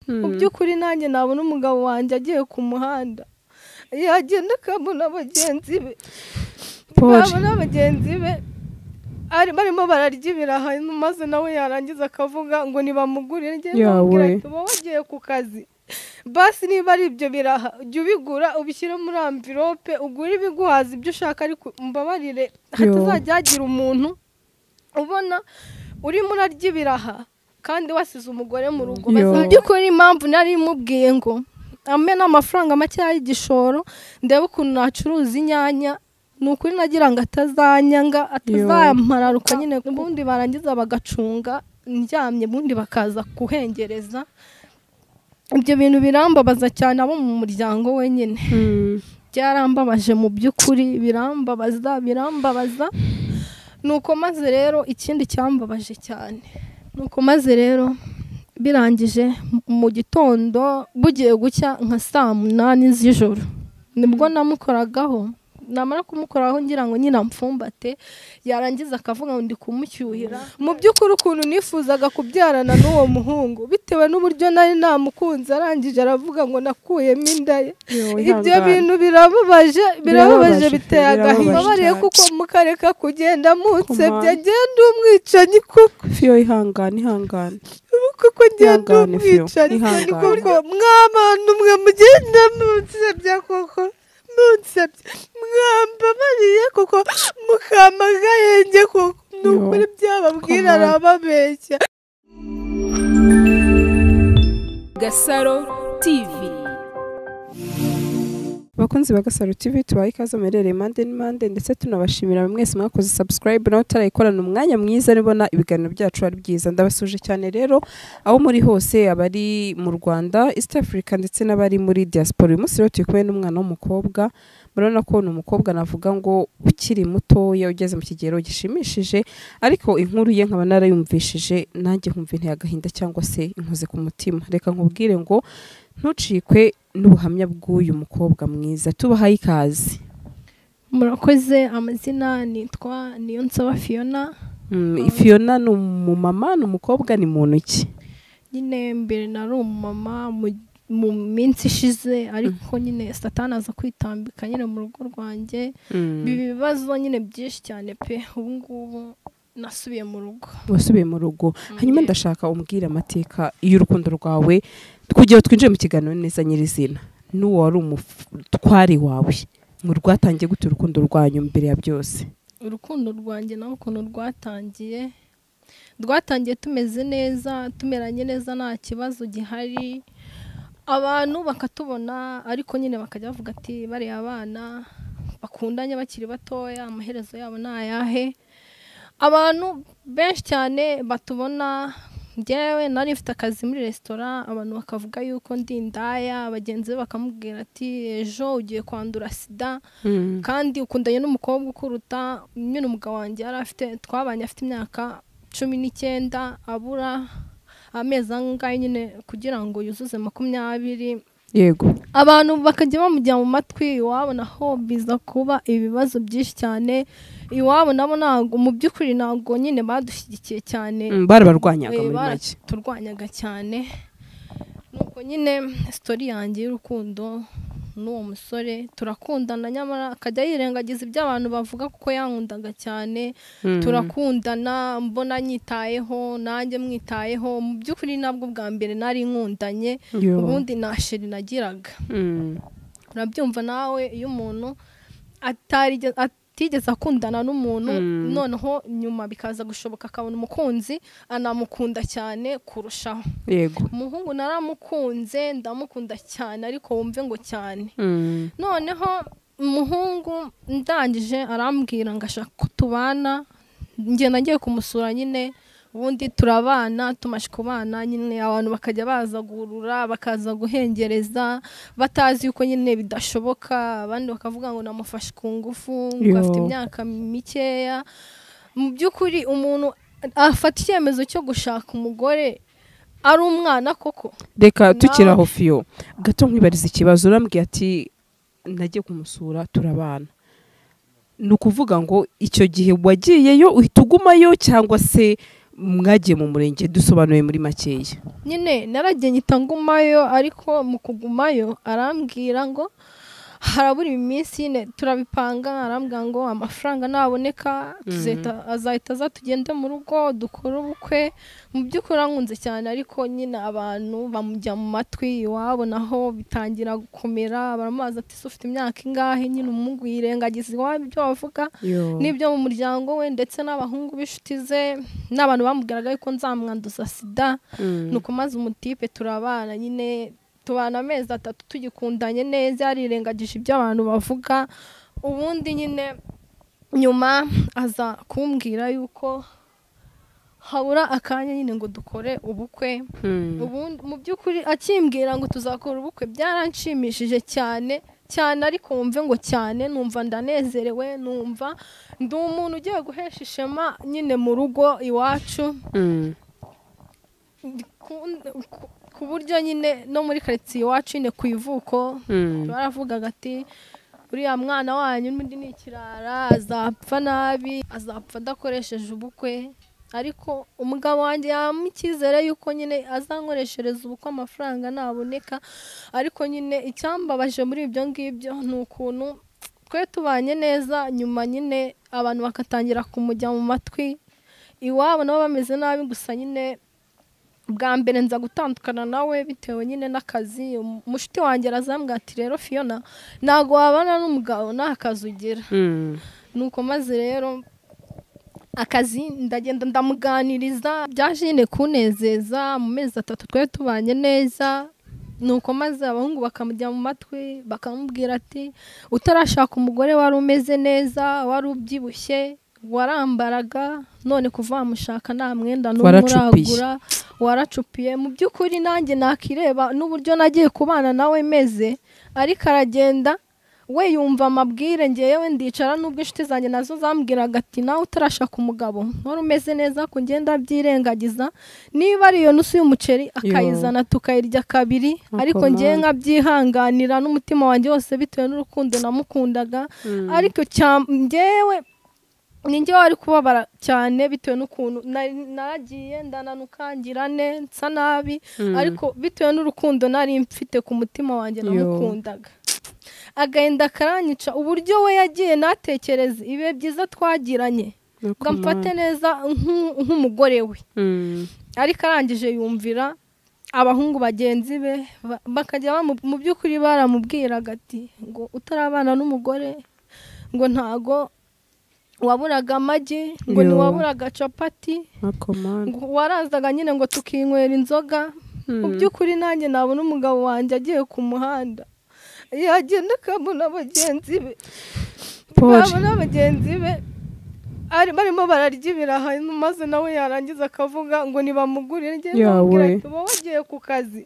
mu by'ukuri nanjye nabona umugabo wanjye agiye ku muhanda yagenda akabona bagenzi be Paul. babona bagenzi be ari barimo bararya ibiraha maze nawe yarangiza akavuga ngo ntibamugurire njye Yawe. ndamubwira nti uba wagiye ku kazi basi niba ari ibyo biraha jya ubigura ubishyire muri amvirope ugure ibiguhaza ibyo ushaka ariko mbabarire hatazajya hagira umuntu ubona urimo urarya ibiraha kandi wasize umugore mu rugo Yo. mu by'ukuri impamvu nari mubwiye ngo ampe n'amafaranga makeya y'igishoro ndebe ukuntu nacuruza inyanya ni ukuri nagira ngo atazanyanga atazampararuka nyine ubundi barangiza bagacunga ndyamye ubundi bakaza kuhengereza ibyo bintu birambabaza cyane abo mu muryango wenyine Mm. byarambabaje mu by'ukuri birambabaza birambabaza nuko maze rero ikindi cyambabaje cyane nuko maze rero birangije m- mu gitondo bugiye gucya nka saa munani z'ijoro nibwo namukoragaho namara kumukoraho ngira ngo nyine amfumbate yarangiza akavuga ngo ndi kumucyuhira mu by'ukuri ukuntu nifuzaga kubyarana n'uwo muhungu bitewe n'uburyo nari namukunze arangije aravuga ngo nakuyemo inda ye Yo, ibyo ihangane. bintu birababaje birababaje Birababaje, biteye agahinda birababaje mbabariye cyane. kuko mukareka kugenda munsebye Kumana. agenda umwicanyi kuko Fiyo ihangane ihangane kuko agenda Ihangane, Fiyo, umwicanyi kandi ihangane. kuko mw'abantu mwe mugenda munsebye kuko munsebye mwambabariye kuko mukampagayenge kuko ni Yo, ukuri byababwira Kumana. arababeshya Gasaro TV. bakunzi ba gasaro tv tubaye ikaze muherereye mande ni mande ndetse tunabashimira buri mwese mwakoze subscribe nawe utarayikorana umwanya mwiza nibona ibiganiro byacu ari byiza ndabasuje cyane rero aho muri hose abari mu rwanda east africa ndetse n'abari muri diaspora uyu munsi rero turi kumwe n'umwana w'umukobwa murabona ko ni umukobwa navuga ngo ukiri mutoya ugeze mu kigero gishimishije ariko inkuru ye nkaba narayumvishije nanjye nkumva inteye agahinda cyangwa se inkoze ku mutima reka nkubwire ngo ntucikwe n'ubuhamya bw'uyu mukobwa mwiza tubahaye ikaze murakoze amazina nitwa niyonsaba fiyona Mm, fiyona ni umumama ni umukobwa ni muntu ki nyine mbere nari umumama mu- mu minsi ishize ariko nyine satani aza kwitambika nyine mu rugo rwanjye Mm, ibi bibazo nyine byinshi cyane pe ubu ngubu nasubiye mu rugo wasubiye mu rugo hanyuma ndashaka umbwire amateka y'urukundo rwawe kugira ngo twinjire mu kiganiro neza nyirizina n'uwo wari umutware wawe ngo rwatangiye gute urukundo rwanyu mbere ya byose urukundo rwanjye nawe ukuntu rwatangiye rwatangiye tumeze neza tumeranye neza nta kibazo gihari abantu bakatubona ariko nyine bakajya bavuga ati bariya abana bakundanye bakiri batoya amaherezo yabo ni ayahe abantu benshi cyane batubona njyewe nari mfite akazi muri resitora abantu bakavuga yuko ndi indaya bagenzi be bakamubwira ati ejo ugiye kwandura sida kandi ukundanye n'umukobwa ukuruta nyine umugabo wanjye yari afite twabanye afite imyaka cumi n'icyenda abura amezi angahe nyine kugira ngo yuzuze makumyabiri yego abantu bakajya bamujya mu matwi iwabo naho biza kuba ibibazo byinshi cyane iwabo nabo ntabwo mu by'ukuri ntabwo nyine badushyigikiye cyane Mm, barabarwanyaga Eh, muri make baraturwanyaga cyane nuko nyine sitori yanjye y'urukundo n'uwo musore turakundana nyamara akajya yirengagiza ibyo abantu bavuga kuko yankundaga cyane Mm. turakundana mbona nyitayeho nanjye mwitayeho mu by'ukuri nabwo bwa mbere nari nkundanye Yo. ubundi nta sheri nagiraga Mm. urabyumva nawe iyo umuntu atarige- atigeze akundana n'umuntu Mm. noneho nyuma bikaza gushoboka akabona umukunzi anamukunda cyane kurushaho yego umuhungu naramukunze ndamukunda cyane ariko wumve ngo cyane Mm. noneho umuhungu ndangije arambwira ngo ashaka ko tubana ngenda nagiye kumusura nyine ubundi turabana tumaje kubana nyine abantu bakajya baza guhurura bakaza guhengereza batazi yuko nyine bidashoboka abandi bakavuga ngo namufashe ku ngufu Yo. ngo afite imyaka mikeya mu by'ukuri umuntu afata icyemezo cyo gushaka umugore ari umwana koko reka tukiri Nawe. aho fiyo gato nkwibariza ikibazo urambwiye ati nagiye kumusura turabana ni ukuvuga ngo icyo gihe wagiyeyo uhita ugumayo cyangwa se mwagiye mu murenge dusobanuye muri makeya nyine naragiye ngita ngumayo ariko mu kugumayo arambwira ngo harabura iminsi nyine turabipanga arambwira ngo amafaranga naboneka tuzahita azahita aza tugende mu rugo dukore ubukwe mu by'ukuri arankunze cyane ariko nyine abantu bamujya mu matwi iwabo naho bitangira gukomera baramubaza ati ese ufite imyaka ingahe nyine umuhungu yirengagiza iwabo ibyo bavuga n'ibyo mu muryango we ndetse n'abahungu b'inshuti ze n'abantu bamubwiraga yuko nzamwanduza sida nuko maze umutipe turabana nyine tubana amezi atatu tugikundanye neza yarirengagije ibyo abantu bavuga ubundi nyine nyuma aza kumbwira yuko habura akanya nyine ngo dukore ubukwe ubundi mu by'ukuri akimbwira ngo tuzakora ubukwe byaranshimishije cyane cyane ariko wumve ngo cyane numva ndanezerewe numva ndi umuntu ugiye guhesha ishema nyine mu rugo iwacu ku- ku- ku buryo nyine no muri karitsiye iwacu nyine ku ivuko baravugaga ati uriya mwana wanyu n'undi ni ikirara azapfa nabi azapfa adakoresheje ubukwe ariko umugabo wanjye yabamo icyizere yuko nyine azankoreshereza ubukwe amafaranga naboneka ariko nyine icyambabaje muri ibyo ngibyo ni ukuntu twe tubanye neza nyuma nyine abantu bakatangira kumujya mu matwi iwabo nabo bameze nabi gusa nyine bwa mbere nza gutandukana nawe bitewe nyine n'akazi Um- umushuti wanjye arazambwira ati rero fiyona ntabwo wabana n'umugabo nta kazi ugira nuko maze rero akazi ndagenda ndamuganiriza byaje nyine kunezeza mu mezi atatu twari tubanye neza nuko maze abahungu bakamujya mu matwi bakamubwira ati utarashaka umugore wari umeze neza wari ubyibushye warambaraga none kuva wamushaka nta mwenda n'umwe Waracupiye. uragura waracupiye mu by'ukuri nanjye nakireba n'uburyo nagiye kubana nawe meze ariko aragenda we yumva amabwire ngewe ndicara n'ubwo inshuti zanjye nazo zambwiraga ati nawe utarashaka umugabo wari umeze neza ku ngenda byirengagiza niba ari iyo nusu y'umuceri akayizana tukayirya kabiri ariko ngewe nkabyihanganira n'umutima wanjye wose bitewe n'urukundo namukundaga ariko cya- ngewe ni njye wari kubabara cyane bitewe n'ukuntu nari- naragiye ndananuka ngira ne nsa nabi ariko bitewe n'urukundo nari mfite ku mutima wanjye namukundaga agahinda karanyica uburyo we yagiye natekereza ibihe byiza twagiranye ngo mfate neza nk'u- nk'umugore we ariko arangije yumvira abahungu bagenzi be ba- bakajya bamu- mu by'ukuri baramubwiraga ati ngo utarabana n'umugore ngo ntago waburaga amagi ngo Yo. ntiwaburaga capati ngo warazaga nyine ngo tukinywera inzoga mu by'ukuri nanjye nabona umugabo wanjye agiye ku muhanda yagenda akabona bagenzi be pori babona bagenzi be ari barimo bararya ibiraha maze nawe yarangiza akavuga ngo ntibamugurire njye Yawe. ndamubwira ati uba wagiye ku kazi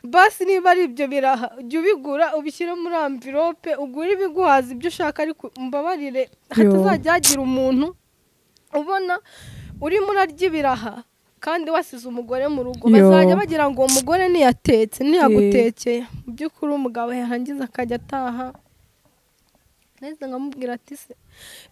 basi niba ari ibyo biraha jya ubigura ubishyire muri amvirope ugure ibiguhaza ibyo ushaka ariko mbabarire hatazajya hagira umuntu ubona urimo urarya ibiraha kandi wasize umugore mu rugo Yo. bazajya bagira ngo uwo mugore ntiyatetse ntiyagutekeye mu by'ukuri umugabo yarangiza akajya ataha nahise nkamubwira ati se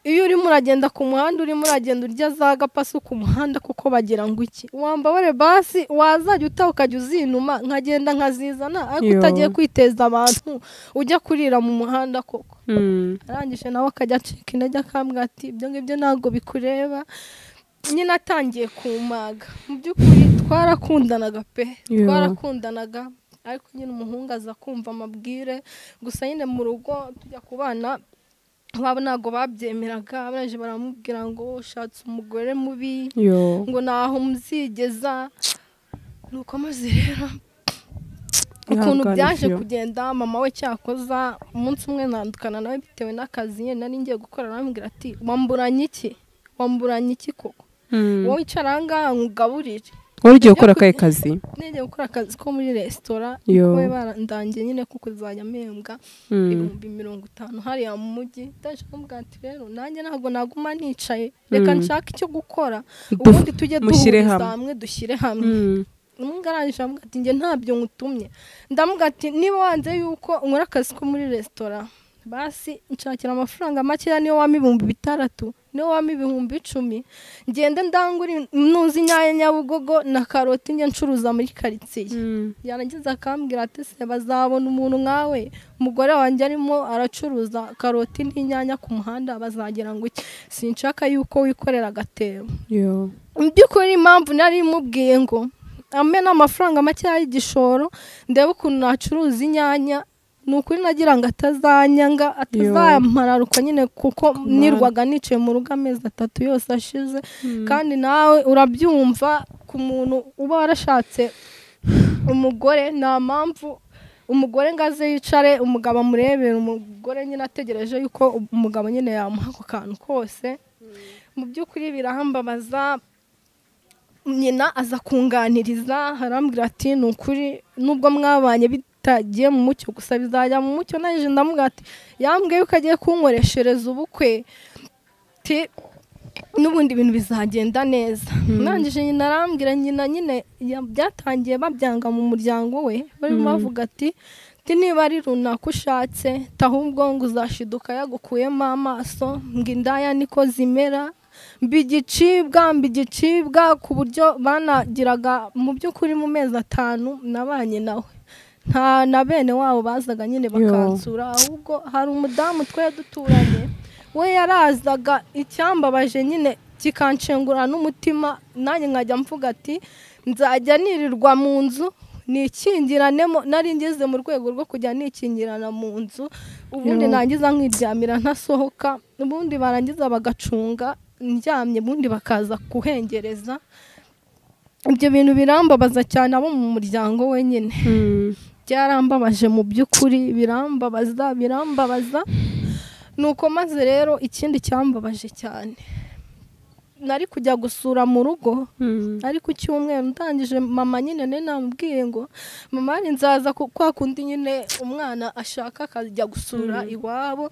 iyo urimo uragenda ku muhanda urimo uragenda urya za gapasu ku muhanda kuko bagira ngo iki wambabare basi wazajya utaha ukajya uzinuma nkagenda nkazizana ariko Yo. utagiye kwiteza abantu ujya kurira mu muhanda koko arangije nawe akajya acika intege akambwira ati ibyo ngibyo ntabwo bikureba nyine atangiye kumaga mu by'ukuri twarakundanaga pe Yeah. twarakundanaga ariko nyine umuhungu aza kumva amabwire gusa nyine mu rugo tujya ku bana babo ntabwo babyemeraga baraje baramubwira ngo ushatse umugore mubi ngo ntaho muzigeza nuko maze rero ukuntu Ihangane, byaje Fio. kugenda mama we cyakoza umunsi umwe nandukana nawe bitewe n'akazi nyine nari ngiye gukora arambwira ati wamburanye iki wamburanye iki koko wowe icara ahangaha nkugaburire wari ugiye gukora akahe kazi ngiye gukora akazi ko muri resitora Yo. we barandangiye nyine ko kuzajya mpembwa Mm. ibihumbi mirongo itanu hariya mu mujyi ndaje kumubwira ati rero nanjye ntabwo naguma nicaye reka nshake icyo gukora Du- ubundi tujye mushyire duhuriza hamwe. hamwe dushyire hamwe Mm. umwungarangije avuga ati njye ntabyo ngutumye ndamuga ati niba wanze yuko nkora akazi ko muri resitora basi nshakira amafaranga makeya niyo wampa ibihumbi bitandatu niyo wampa ibihumbi icumi ngende ndangure nuzi inyanya nyabugogo na karoti njye ncuruza muri karitsiye yarangiza akambwira ati se bazabona umuntu nkawe umugore wanjye arimo aracuruza karoti n'inyanya ku muhanda bazagira ngo iki sinshaka yuko wikorera agatebo yo mu by'ukuri impamvu nari imubwiye ngo amena amafaranga makeya y'igishoro ndebe ukuntu nacuruza inyanya ni ukuri nagira ngo atazanyanga atazampararukwa nyine kuko nirwaga nicaye mu rugo amezi atatu yose ashize kandi nawe urabyumva ku muntu uba warashatse umugore nta mpamvu umugore ngo aze yicare umugabo amurebera umugore nyine ategereje yuko umugabo nyine yamuha ako kantu kose mu by'ukuri birahambabaza nyina aza kunganiriza harambwira ati ni ukuri nubwo mwabanye bitagiye mu mucyo gusa bizajya mu mucyo naje ndamubwira ati yambwiye yuko agiye kunkoreshereza ubukwe ati n'ubundi ibintu bizagenda neza ndangije nyina arambwira nyina nyine ya- byatangiye babyanga mu muryango we barimo bavuga ati ati niba ari runaka ushatse ahubwo ngo uzashiduka yagukuyemo amaso ngo indaya niko zimera mba igicibwa mba igicibwa ku buryo banagiraga mu by'ukuri mu mezi atanu nabanye nawe nta na bene wabo bazaga nyine bakansura ahubwo hari umudamu twari duturanye we yarazaga icyambabaje nyine kikanshengura n'umutima nanjye nkajya mvuga ati nzajya nirirwa mu nzu nikingiranemo nari ngeze mu rwego rwo kujya nikingirana mu nzu ubundi Yo. nangiza nkiryamira ntasohoka ubundi barangiza bagacunga ndyamye ubundi bakaza kuhengereza ibyo bintu birambabaza cyane abo mu muryango wenyine byarambabaje mu by'ukuri birambabaza birambabaza nuko maze rero ikindi cyambabaje cyane nari kujya gusura mu rugo ari ku cyumweru ndangije mama nyine nari namubwiye ngo mama ari nzaza ku- kwa kundi nyine umwana ashaka akajya gusura iwabo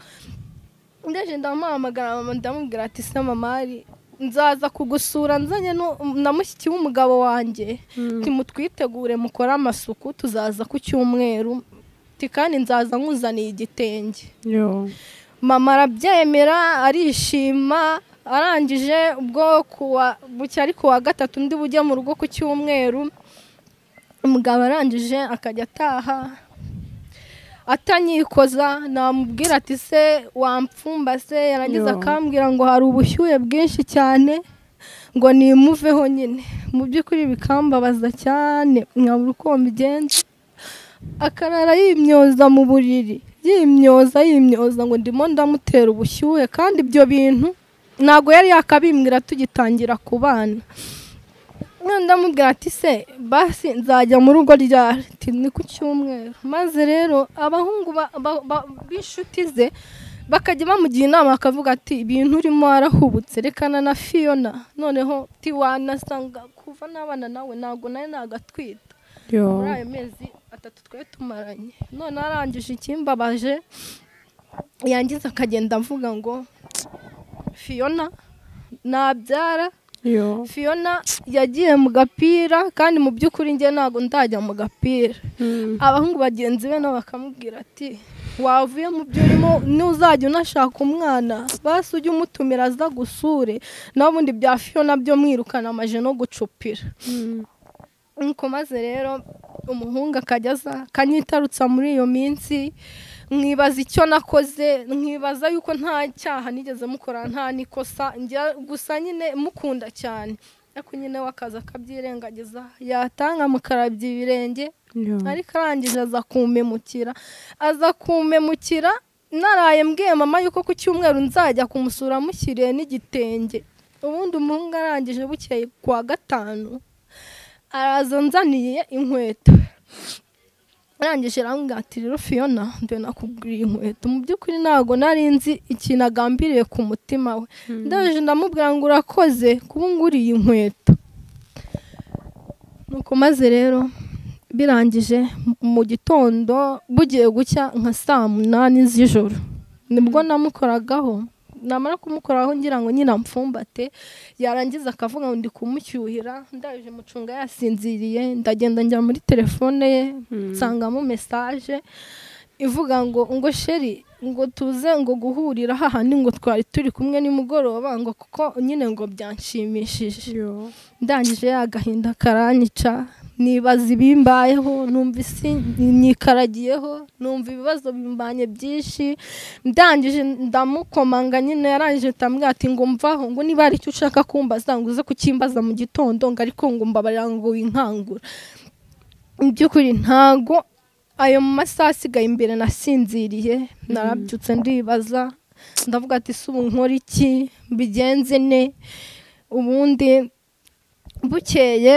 ndaje ndamuhamagara mama ndamubwira ati se mama ari nzaza kugusura nzanye nu- na mushiki w'umugabo wanjye timutwitegure mukore amasuku tuzaza ku cyumweru Ati, kandi nzaza nkuzaniye igitenge yo mama arabyemera arishima arangije ubwo kuwa bucya ari kuwa gatatu undi bujye mu rugo ku cyumweru umugabo arangije akajya ataha atanyikoza namubwira ati se wampfumbase yarangiza Yo. akambwira ngo hari ubushyuhe bwinshi cyane ngo nimuveho nyine mu by'ukuri bikambabaza cyane nkabura uko mbigenza akarara yimyoza mu buriri yimyoza yimyoza ngo ndimo ndamutera ubushyuhe kandi ibyo bintu ntabwo yari yakabimbwira tugitangira kubana none ndamubwira ati se basi nzajya mu rugo ryari Ati, ni ku cyumweru maze rero abahungu ba- ba- ba- b'inshuti ze bakajya bamugira inama bakavuga ati ibintu urimo warahubutse rekana na fiyona noneho tiwanasanga kuva n'abana nawe ntabwo nawe nagatwita yo muri ayo mezi atatu twari tumaranye none arangije ikimbabaje yangiza akagenda avuga ngo fiyona nabyara yo fiyona yagiye mu gapira kandi mu by'ukuri njye ntabwo ndajya mu gapira Mm. abahungu bagenzi be nabo bakamubwira ati wavuye mu byo urimo n'uzajya unashaka umwana basi ujye umutumira aza gusure naho ubundi bya fiyona byo mwirukana amaje no gucupira Mm. nuko maze rero umuhungu akajya aza akanyitarutsa muri iyo minsi nkibaza icyo nakoze nkibaza yuko nta cyaha nigeze mukora nta nikosa njya gusa nyine mukunda cyane ariko nyine we akaza akabyirengagiza yatanga mukarabya ibirenge yo ariko arangije aza kumpemukira aza kumpemukira naraye mbwiye mama yuko ku cyumweru nzajya kumusura amushyiriye n'igitenge ubundi umuhungu arangije bukeye kuwa gatanu araza nzaniye inkweto arangije arambwira ati rero fiyona ndebe nakuguriye inkweto mu by'ukuri ntabwo nari nzi ikintu agambiriye ku mutima we ndaje ndamubwira ngo urakoze kuba nguriye inkweto nuko maze rero birangije mu- mu gitondo bugiye gucya nka saa munani z'ijoro nibwo namukoragaho namara kumukoraho ngira ngo nyine amfumbate yarangiza akavuga ngo ndi kumushyuhira ndaje mucunga yasinziriye ndagenda njya muri telefone ye nsangamo mesaje ivuga ngo ngo sheri ngo tuze ngo guhurira hahandi ngo twari turi kumwe nimugoroba ngo kuko nyine ngo byanshimishije ndangije ya gahinda karanyica nibaza ibimbayeho numva isi nyikaragiyeho numva ibibazo bimbanye byinshi ndangije ndamukomanga nyine yarangije ndamubwira ati ngo mvaho ngo niba hari icyo ushaka kumbaza ngo uze kukimbaza mu gitondo ngo ariko ngo mbabarira ngo winkangura mu by'ukuri ntago ayo masaha asigaye imbere nasinziriye narabyutse ndibaza ndavuga ati si ubu nkora iki mbigenze ne ubundi bukeye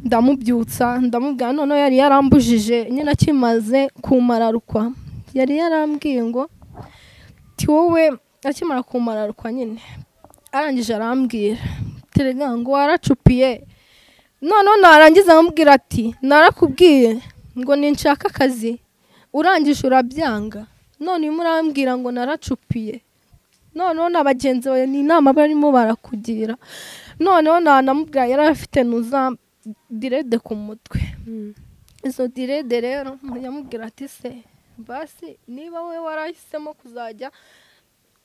ndamubyutsa ndamubwira noneho yari yarambujije nyine akimaze kumararukwa yari yarambwiye ngo ti wowe akimara kumararukwa nyine arangije arambwira terega ngo waracupiye noneho narangiza amubwira ati narakubwiye ngo ninshaka akazi urangije urabyanga none urimo urambwira ngo naracupiye noneho na bagenzi bawe ni inama barimo barakugira noneho nanamubwira yari afite nuza direde ku mutwe izo direde rero yamubwira ati se basi niba we warahisemo kuzajya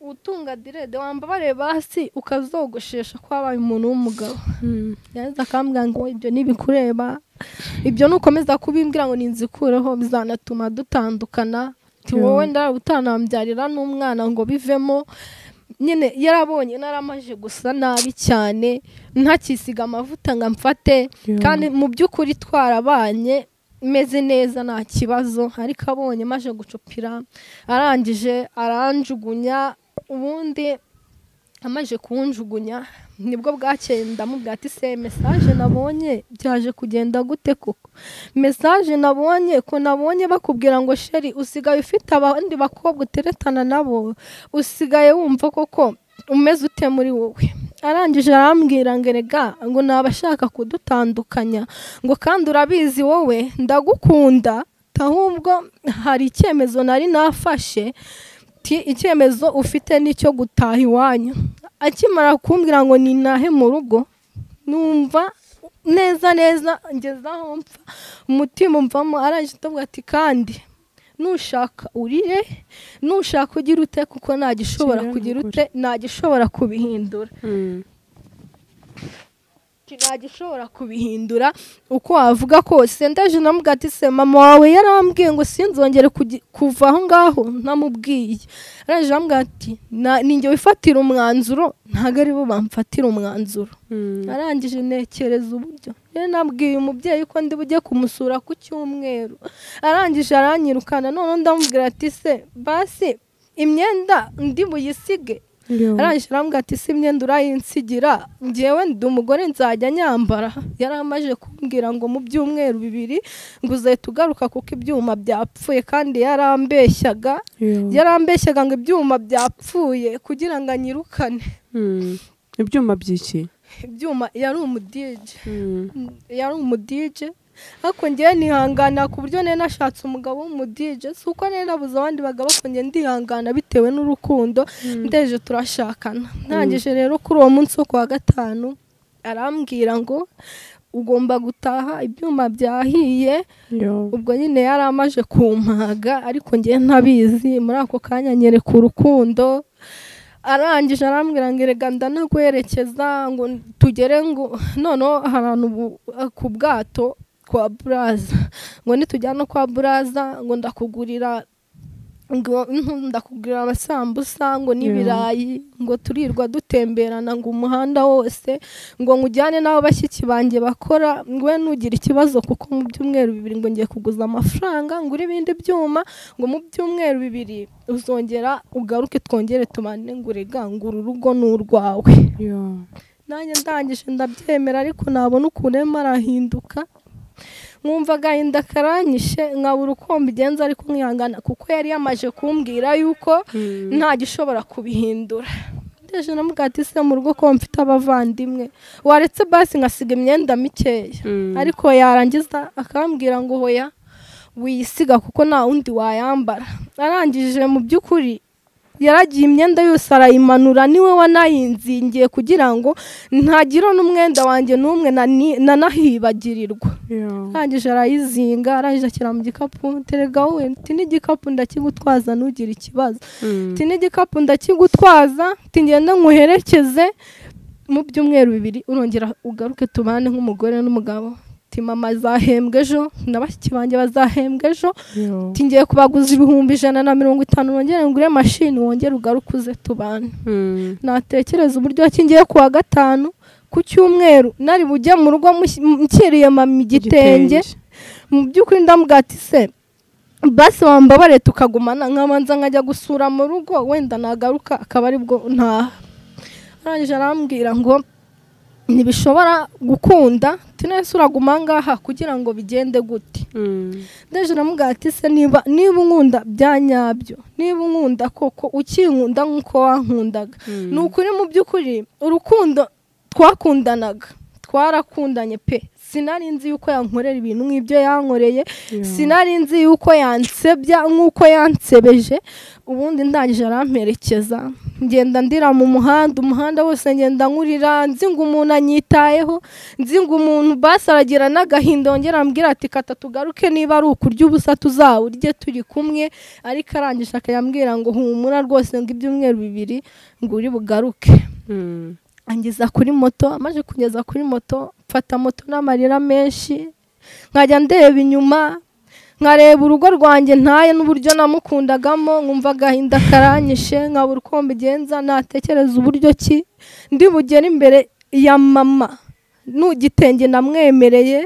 utunga direde wambabare basi ukazogoshesha ko wabaye umuntu w'umugabo yaza akambwira ngo ibyo ntibikureba ibyo nukomeza kubimbwira ngo ninzikureho bizanatuma dutandukana ti wowe ndara utanambyarira n'umwana ngo bivemo nyine yarabonye naramaje gusa nabi cyane ntakisiga amavuta ngo amfate kandi mu by'ukuri twarabanye meze neza nta kibazo ariko abonye maje gucupira arangije aranjugunya ubundi amaze kuwunjugunya nibwo bwakeye ndamubwira ati se mesaje nabonye byaje kugenda gute koko mesaje nabonye ko nabonye bakubwira ngo sheri usigaye ufite abandi bakobwa uteretana nabo usigaye wumva koko umeze ute muri wowe arangije arambwira ngo erega ngo nabashaka kudutandukanya ngo kandi urabizi wowe ndagukunda ahubwo hari icyemezo nari nafashe ati icyemezo ufite nicyo gutaha iwanyu akimara kumbwira ngo ninahe mu rugo numva neza neza ngeze aho mpfa umutima umvamo arangije atubwira ati kandi nushaka urire nushaka ugira ute kuko nta gishobora kugira ute nta gishobora kubihindura nta gishobora kubihindura uko wavuga kose ndaje namubwira ati se mama wawe yarambwiye ngo sinzongere kuva aho ngaho namubwiye araje arambwira ati ninjye wifatira umwanzuro ntabwo ari bo bamfatira umwanzuro arangije ntekereza uburyo rero nabwiye umubyeyi ko ndi bujye kumusura ku cyumweru arangije aranyirukana noneho ndamubwira ati se basi imyenda ndi buyisige arangije arambwira ati si imyenda urayinsigira ngewe ndi umugore nzajya nyambara yari amaze kumbwira ngo mu byumweru bibiri ngo uzahita ugaruka kuko ibyuma byapfuye kandi yarambeshyaga yarambeshyaga ngo ibyuma byapfuye kugira ngo anyirukane ibyuma by'iki ibyuma yari umudije yari umudije ariko ngewe nihangana ku buryo nari nashatse umugabo w'umudije si uko nari nabuze abandi bagabo ariko ngewe ndihangana bitewe n'urukundo ndeje turashakana ntangije rero kuri uwo munsi wo kuwa gatanu arambwira ngo ugomba gutaha ibyuma byahiye ubwo nyine yari amaje kumpaga ariko ngewe ntabizi muri ako kanya nyereka urukundo arangije arambwira ngo erega ndanagwerekeza ngo tugere ngo noneho ahantu ku bwato kwa buraza ngo nitujyana kwa buraza ngo ndakugurira ngo ndakugurira amasambusa ngo n'ibirayi ngo turirwa dutemberana ngo umuhanda wose ngo nkujyane n'abo bashyitsi banjye bakora ngo we ntugire ikibazo kuko mu byumweru bibiri ngo ngiye kuguza amafaranga ngure ibindi byuma ngo mu byumweru bibiri uzongera ugaruke twongere tubane ngo urega ngo uru rugo ni urwawe nanjye ndangije ndabyemera ariko nabona ukuntu arimo arahinduka nkumva agahinda karanyishe nkabura uko mbigenza ariko nkihangana kuko yari yamaje kumbwira yuko nta gishobora kubihindura ndeje na ati se mu rugo ko mfite abavandimwe waretse basi nkasiga imyenda mikeya ariko yarangiza akambwira ngo hoya wisiga kuko nta wundi wayambara arangije mu by'ukuri yaragiye imyenda yose arayimanura niwe wanayinzingiye kugira ngo ntagira n'umwenda wanjye n'umwe nani- nanahibagirirwa arangije arayizinga arangije ashyira mu gikapu terega wowe nti n'igikapu ndakigutwaza ntugire ikibazo nti n'igikapu ndakigutwaza nti ngende nkuherekeze mu byumweru bibiri urongera ugaruke tubane nk'umugore n'umugabo nti mama azahembwa ejo na bashiki banjye bazahembwa ejo nti ngiye kubaguza ibihumbi ijana na mirongo itanu wongere ngure mashini wongere ugaruke uze tubane natekereza uburyo ki ngiye ku wa gatanu ku cyumweru nari bujye mu rugo mushyi- nshyiriye mama igitenge mu by'ukuri ndamugati se basi wambabare tukagumana nkabanza nkajya gusura mu rugo wenda nagaruka akaba aribwo ntaha arangije arambwira ngo ntibishobora gukunda tunese uraguma aha ngaha kugira ngo bigende gute ndeje aramubwira ati se niba niba unkunda bya nyabyo niba unkunda koko ukinkunda nk'uko wankundaga ni ukuri mu by'ukuri urukundo twakundanaga twarakundanye pe sinari nzi yuko yankorera ibintu nk'ibyo yankoreye sinari nzi yuko yansebya nk'uko yansebeje ubundi ndangije aramperekeza ngenda ndira mu muhanda umuhanda wose ngenda nkurira nzi ngo umuntu anyitayeho nzi ngo umuntu basi aragira n'agahinda wongera ambwira ati kata tugaruke niba ari ukurya ubusa tuzawurye turi kumwe ariko arangije akayambwira ngo humura rwose ngo ibyumweru bibiri ngo uri bugaruke angeza kuri moto amaze kugeza kuri moto mfata moto n'amarira menshi nkajya ndeba inyuma nkareba urugo rwanjye ntaye n'uburyo namukundagamo nkumva agahinda karanyishe nkabura uko mbigenza natekereza uburyo ki ndi bugere imbere ya mama n'ugitenge namwemereye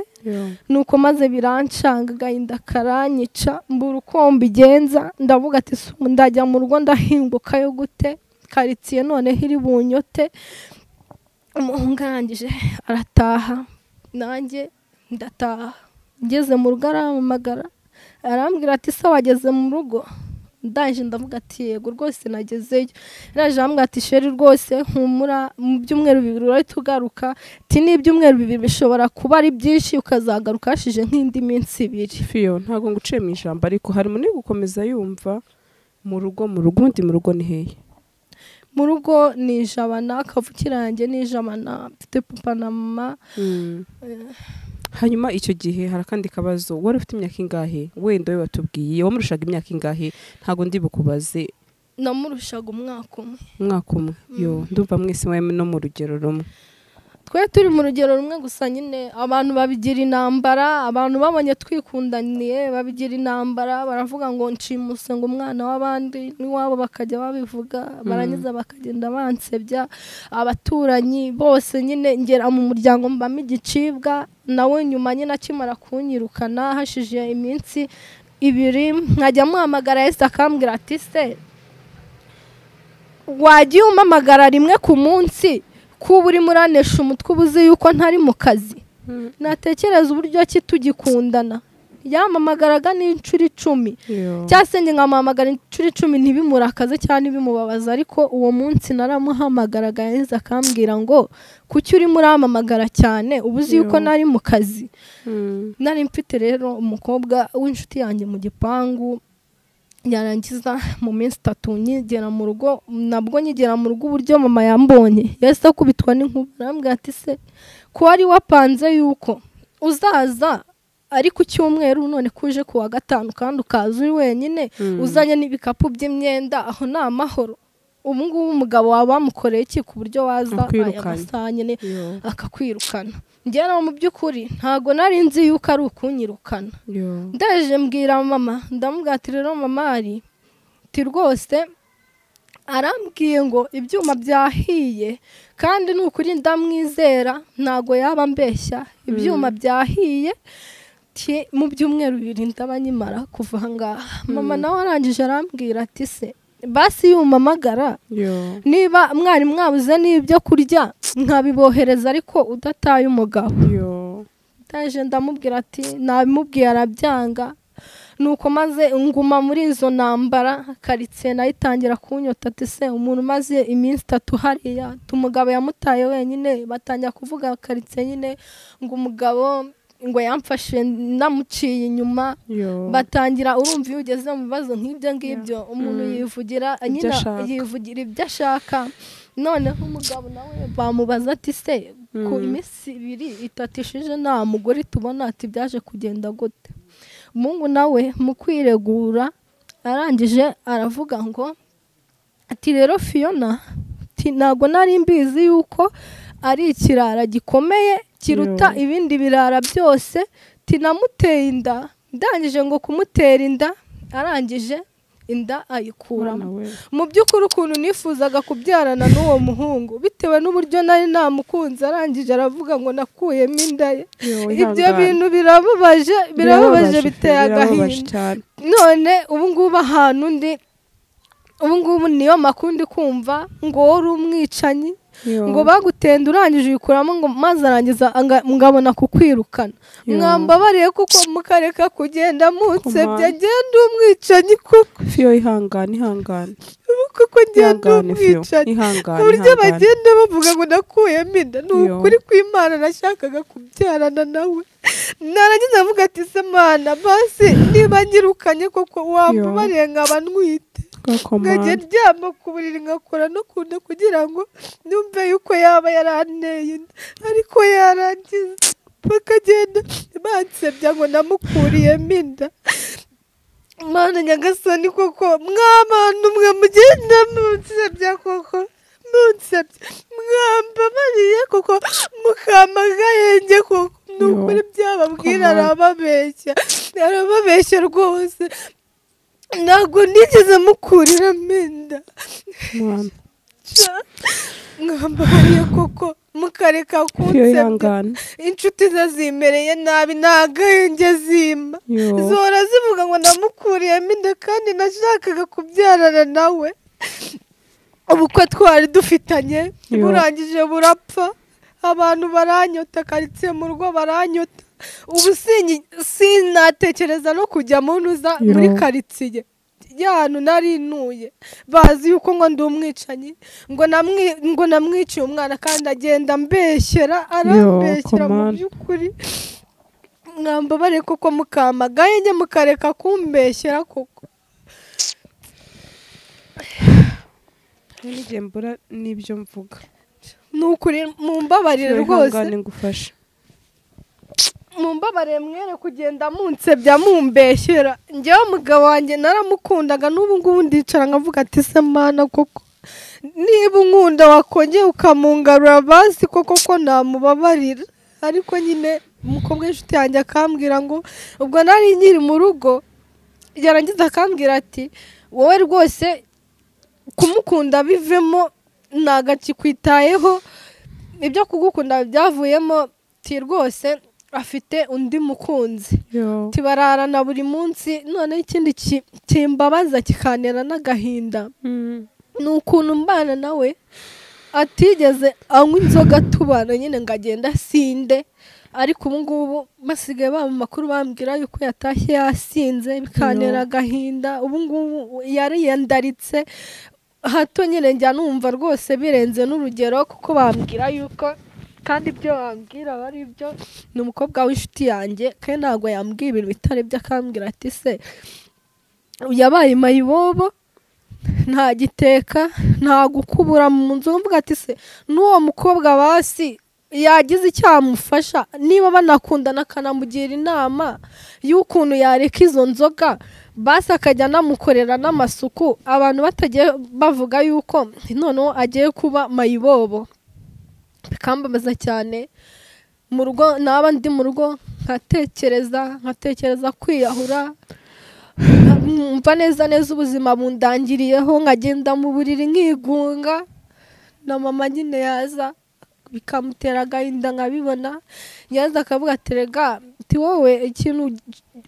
nuko maze birancanga agahinda karanyica mbura uko mbigenza ndavuga ati "Sumu, ndajya mu rugo ndahingukayo gute karitsiye noneho iri bunyote umuhungu arangije arataha nanjye ndataha ngeze mu rugo arampamagara arambwira ati se wageze mu rugo ndaje ndavuga ati yego rwose nagezeyo araje arambwira ati sheri rwose humura mu byumweru bibiri urahita ugaruka ati n'ibyumweru bibiri bishobora kuba ari byinshi ukazagaruka hashize nk'indi minsi ibiri fiyo ntabwo ngo uciye mu ijambo ariko hari muri gukomeza yumva mu rugo mu rugo ubundi mu rugo ni hehe mu rugo ni ijabana akavukira yanjye ni ijabana mfite papa na mama hanyuma icyo gihe hari akandi kabazo wari ufite imyaka ingahe wenda we watubwiye wamurushaga imyaka ingahe ntabwo ndi bukubaze namurushaga umwaka umwe umwaka umwe yo ndumva mwese mwe no mu rugero rumwe twe turi mu rugero rumwe gusa nyine abantu babigira intambara abantu babonye twikundaniye babigira intambara baravuga ngo nshimuswe ngo umwana w'abandi n'iwabo bakajya babivuga barangiza bakagenda bansebya abaturanyi bose nyine ngera mu muryango mbamo igicibwa nawe nyuma nyine akimara kunyirukana hashije iminsi ibiri nkajya muhamagara yesi akambwira ati se wagiye umpamagara rimwe ku munsi kuba urimo uranesha umutwe uba uzi yuko ntari mu kazi natekereza uburyo ki tugikundana yampamagaraga n'inshuro icumi cyangwa se njye nkamuhamagara inshuro icumi ntibimurakaze cyangwa ntibimubabaze ariko uwo munsi naramuhamagaraga yahise akambwira ngo kuki urimo urampamagara cyane uba uzi yuko Yo. nari mu kazi nari mfite rero umukobwa w'inshuti yanjye mu gipangu yarangiza mu minsi itatu nkigera mu rugo nabwo nkigera mu rugo uburyo mama yambonye yahise akubitwa n'inkuba arambwira ati se ko wari wapanze yuko uzaza ari ku cyumweru none kuje ku wa gatanu kandi ukaza uri wenyine uzanye n'ibikapu by'imyenda aho ni amahoro ubu ngubu umugabo wawe wamukoreye iki ku buryo waza aya Akwirukanye. masaha nyine yo akakwirukana njyewe mu by'ukuri ntabwo nari nzi yuko ari ukunyirukana yo ndaje mbwira mama ndamubwira ati rero mama ari ti rwose arambwiye ngo ibyuma byahiye kandi ni ukuri ndamwizera ntabwo yaba ambeshya ibyuma byahiye ti mu byumweru bibiri ndaba nkimara kuva aha ngaha mama nawe arangije arambwira ati se basi iyo umamagara yo niba mwari mwabuze n'ibyo kurya nkabibohereza ariko udataye umugabo yo ndaje ndamubwira ati nabimubwiye arabyanga nuko maze nguma muri izo ntambara karitsiye nayo itangira kunyota ati se umuntu umaze iminsi itatu hariya ati umugabo yamutaye wenyine batangira kuvuga karitsiye nyine ngo umugabo ngo yamfashe namuciye inyuma Yo. batangira urumva iyo ugeze mu bibazo nk'ibyo ngibyo umuntu yivugira nyine ashaka. yivugira ibyo ashaka noneho umugabo nawe bamubaza ati se ku iminsi ibiri itatu ishije nta mugore tubona ati byaje kugenda gute umuhungu nawe mu kwiregura arangije aravuga ngo ati rero fiyona ati ntabwo nari mbizi yuko ari ikirara gikomeye kiruta Yo. ibindi birara byose tinamuteye inda ndangije ngo kumutera inda arangije inda ayikuramo Mwana we. mu by'ukuri ukuntu nifuzaga kubyarana n'uwo muhungu bitewe n'uburyo nari namukunze arangije aravuga ngo nakuyemo inda ye Yo, ibyo wihangane. bintu birababaje birababaje biteye birababaje agahinda cyane none ubu ngubu ahantu ndi ubu ngubu niyo makuru ndi kumva ngo wowe uri umwicanyi Yo. ngo bagutenda urangije uyikuramo ngo maze arangiza anga- ngabona kukwirukana Yo. mwambabariye kuko mukareka kugenda munsebye Kumana. agenda umwicanyi kuko fiyo ihangane ihangane kuko agenda ihangane fiyo umwicanyi ihangane uburyo ihangane bagenda bavuga ngo nakuyemo inda ni Yo. ukuri kw'imana nashakaga kubyarana nawe narangiza avuga ati se mana basi niba ngirukanye koko wambabariye nkaba ntwite nkajya gakomande ndyama ku buriri nkakora no ku nda kugira ngo numve yuko yaba yaranteye inda ariko yarangiza bakagenda bansebya ngo namukuriyemo inda mana nyagasani koko mw'abantu mwe mugenda munsebya koko munsebya mwambabariye koko mukama agahenge koko ni ukuri Come byababwira on. arababeshya arababeshya rwose ntabwo nigeze mukurira amenda mwana mwambariye koko mukareka fiyo kunsebya ihangane inshuti ze zimereye nabi nta gahenge zima Yo. zora zivuga ngo namukuriyemo inda kandi nashakaga kubyarana nawe ubukwe twari dufitanye Yo. burangije burapfa abantu baranyota karitsiye mu rugo baranyota ubu sinyi- sinatekereza no kujya mu ntuza Yo. muri karitsiye ya hantu nari ntuye bazi yuko ngo ndi umwicanyi ngo namwi- ngo namwiciye umwana kandi agenda ambeshyera arambeshyera mu come on. by'ukuri mwambabare koko mukamagaye njye mukareka kumbeshyera koko n'igihe mbura n'ibyo mvuga ni ukuri mumbabarire Fiyo rwose ihangane ngufashe mumbabarire mwere kugenda munsebya mumbeshyera njyewe umugabo wanjye naramukundaga n'ubu ngubu ndicara nkavuga ati se mana koko niba unkunda wakongera ukamungarura basi koko ko namubabarira ariko nyine umukobwa w'inshuti yanjye akambwira ngo ubwo nari nkiri mu rugo yarangiza akambwira ati wowe rwose kumukunda bivemo ntabwo akikwitayeho ibyo kugukunda byavuyemo ti rwose afite undi mukunzi Yo. tibararana buri munsi noneho ikindi ki- kimbabaza kikantera n'agahinda Mm. ni ukuntu mbana nawe atigeze anywa inzoga tubana nyine ngo agenda asinde ariko ubu ngubu basigaye baba amakuru bambwira yuko yatashye yasinze bikantera Yo. agahinda ubu ngubu yariyandaritse hato nyine njya numva rwose birenze n'urugero kuko bambwira yuko kandi ibyo bambwira aba ari byo ni umukobwa w'inshuti yanjye kandi ntabwo yambwira ibintu bitari byo akambwira ati se yabaye mayibobo nta giteka nta gukubura mu nzu mvuga ati se n'uwo mukobwa basi yagize icyo yamufasha niba banakundana akanamugira inama y'ukuntu yareka izo nzoga basi akajya anamukorera n'amasuku abantu batagiye bavuga yuko noneho agiye kuba mayibobo bikambabaza cyane mu rugo naba ndi mu rugo nkatekereza nkatekereza kwiyahura nkumva neza neza ubuzima bundangiriyeho nkagenda mu buriri nkigunga na mama nyine yaza bikamutera agahinda nkabibona yaza akavuga ati rega ti wowe ikintu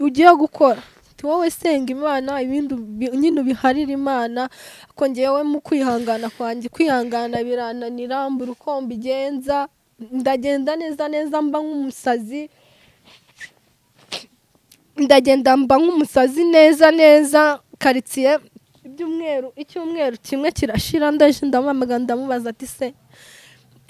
ugiye gukora ti wowe senga imana ibindi ubi- nyine ubiharire imana ko ngewe mu kwihangana kwanjye kwihangana birananira mbura uko mbigenza ndagenda neza neza mba nk'umusazi ndagenda mba nk'umusazi neza neza karitsiye ibyumweru icyumweru kimwe kirashira ndaje ndamuhamagara ndamubaza ati se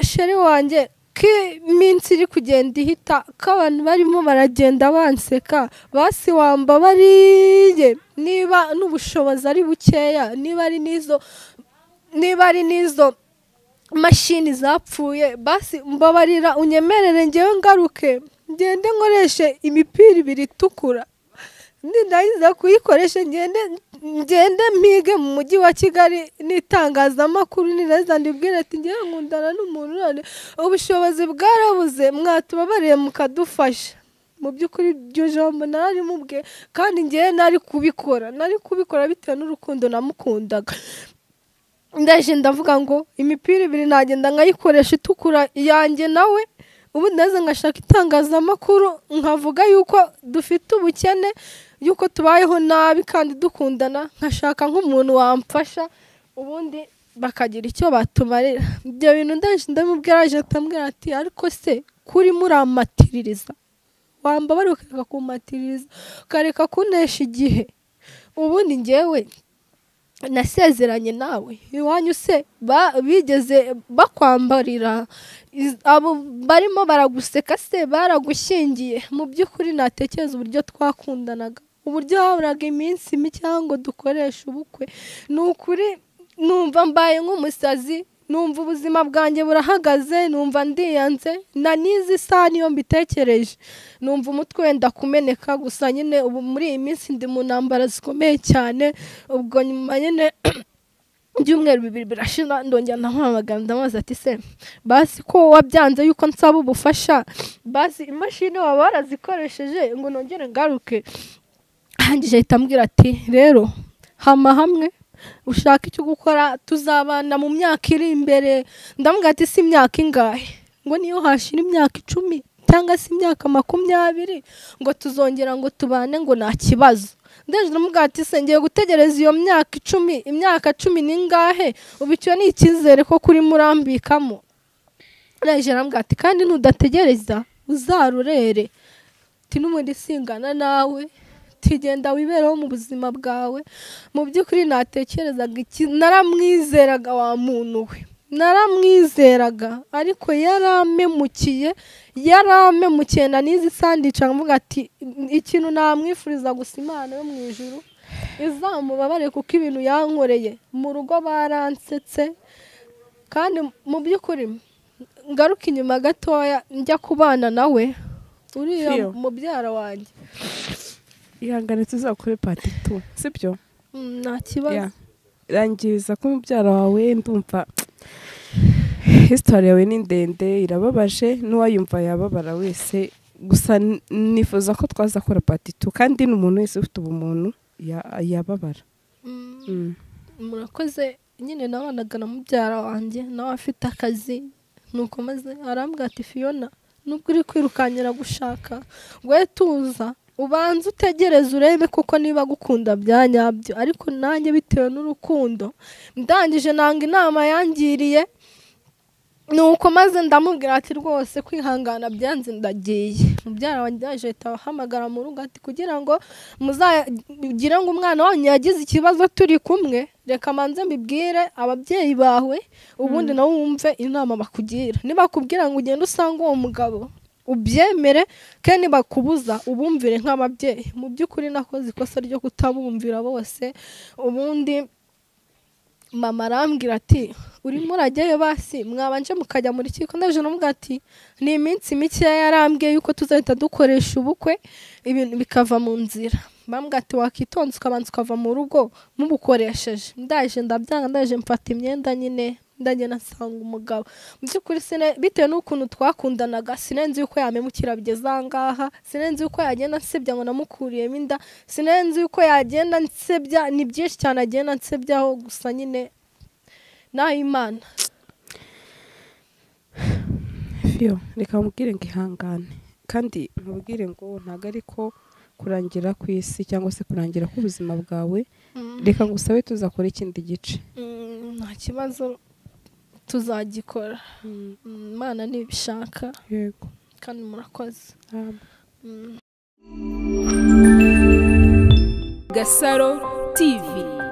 sheri wanjye uko iminsi iri kugenda ihita ko abantu barimo baragenda banseka basiwamba bariye niba n'ubushobozi ari bukeya niba ari n'izo niba ari n'izo mashini zapfuye basi mbabarira unyemerere ngewe ngaruke ngende nkoreshe imipira ibiri itukura ndayiza kuyikoresha ngende ngende mpige mu mujyi wa kigali n'itangazamakuru niraza ndibwire ati ngewe nkundana n'umuntu none ubushobozi bwarabuze mwatubabariye mukadufasha mu by'ukuri iryo jambo nari mubwe kandi ngewe nari kubikora nari kubikora bitewe n'urukundo namukundaga ndaje ndavuga ngo imipira ibiri nagenda nkayikoresha itukura yanjye nawe ubundi ndaza ngashaka itangazamakuru nkavuga yuko dufite ubukene yuko tubayeho nabi kandi dukundana nkashaka nk'umuntu wamfasha ubundi bakagira icyo batumarira ibyo bintu ndaje ndamubwira aje atambwira ati ariko se kuri muramatiririza wambabare ukareka kumatiririza ukareka kunesha igihe ubundi ngewe nasezeranye nawe iwanyu se ba- bigeze bakwambarira Iz- abo barimo baraguseka se baragushyingiye mu by'ukuri natekereza uburyo twakundanaga uburyo haburaga iminsi mike ngo dukoreshe ubukwe ni ukuri numva mbaye nk'umusazi numva ubuzima bwanjye burahagaze numva ndiyanze na n'izi isaha niyo mbitekereje numva umutwe wenda kumeneka gusa nyine ubu muri iyi minsi ndi mu ntambara zikomeye cyane ubwo nyuma nyine ibyumweru bibiri birashira ndongera ndamuhamagara ndamubaza ati se basi ko wabyanze yuko nsaba ubufasha basi imashini waba warazikoresheje ngo nongere ngaruke arangije ahita ambwira ati rero hama hamwe ushaka icyo gukora tuzabana mu myaka iri imbere ndamubwira ati si imyaka ingahe ngo niyo hashira imyaka icumi cyangwa se imyaka makumyabiri ngo tuzongera ngo tubane ngo nta kibazo ndaje ndamubwira ati se ngiye gutegereza iyo myaka icumi imyaka cumi n'ingahe ubu icyo ni icyizere ko kuri murambikamo ndaje ndamubwira ati kandi nudategereza uzarurere ati n'ubundi singana nawe tigenda wibereho mu buzima bwawe mu by'ukuri natekerezaga iki naramwizeraga wa muntu we naramwizeraga ariko yarampemukiye yarampemukiye na n'izi sandica mvuga ati ikintu namwifuriza gusa imana yo mu ijuru izamubabare kuko ibintu yankoreye mu rugo baransetse kandi mu by'ukuri ngaruka inyuma gatoya njya kubana nawe uriya Fiyo. mubyara wanjye ihangane tuzakore pati tu sibyo Mm, nta kibazo Yeah. rangiriza ko umubyara wawe ndumva hisitari yawe ni ndende irababaje n'uwayumva yababara wese gusa n- nifuza ko twaza kora pati tu kandi n'umuntu wese ufite ubumuntu ya- yababara Mm. Mm. murakoze nyine nabanaga na mubyara wanjye nawe afite akazi nuko maze arambwira ati fiyona nubwo uri kwirukankira gushaka we tuza ubanze utegereze urebe kuko niba gukunda bya nyabyo ariko nanjye bitewe n'urukundo ndangije nanga inama yangiriye nuko maze ndamubwira ati rwose kwihangana byanze ndagiye mubyara wanjye yaje ahita ahamagara mu rugo ati kugira ngo muzagire ngo umwana wanyu yagize ikibazo turi kumwe reka manze mbibwire ababyeyi bawe ubundi nawe wumve inama bakugira nibakubwira ngo ugende usange uwo mugabo ubyemere kandi nibakubuza ubumvire nk'ababyeyi mu by'ukuri nakoze ikosa ryo kutabumvira bose ubundi mama arambwira ati urimo urajyayo basi mwabanje mukajya muri kiko ndaje n'umubwira ati ni iminsi mikeya yarambwiye yuko tuzahita dukoresha ubukwe ibintu bikava mu nzira bambwira ati wakitonze ukabanza ukava mu rugo mubukoresheje ndaje ndabyanga ndaje mfata imyenda nyine ndagenda nsanga umugabo mu by'ukuri sine bitewe n'ukuntu twakundanaga sinenzi yuko yamemukira bigeze aha ngaha sinenzi yuko yagenda ansebya ngo namukuriyemo inda sinenzi yuko yagenda ansebya ni byinshi cyane agenda ansebyaho gusa nyine naho imana Fiyo, reka mubwire ngo ihangane kandi mubwire ngo ntabwo ari ko kurangira ku isi cyangwa se kurangira k'ubuzima bwawe reka ngusabe tuzakora ikindi gice Mm, nta kibazo tuzagikora Mm, imana ntibishaka yego kandi murakoze ntabwo Mm. Gasaro TV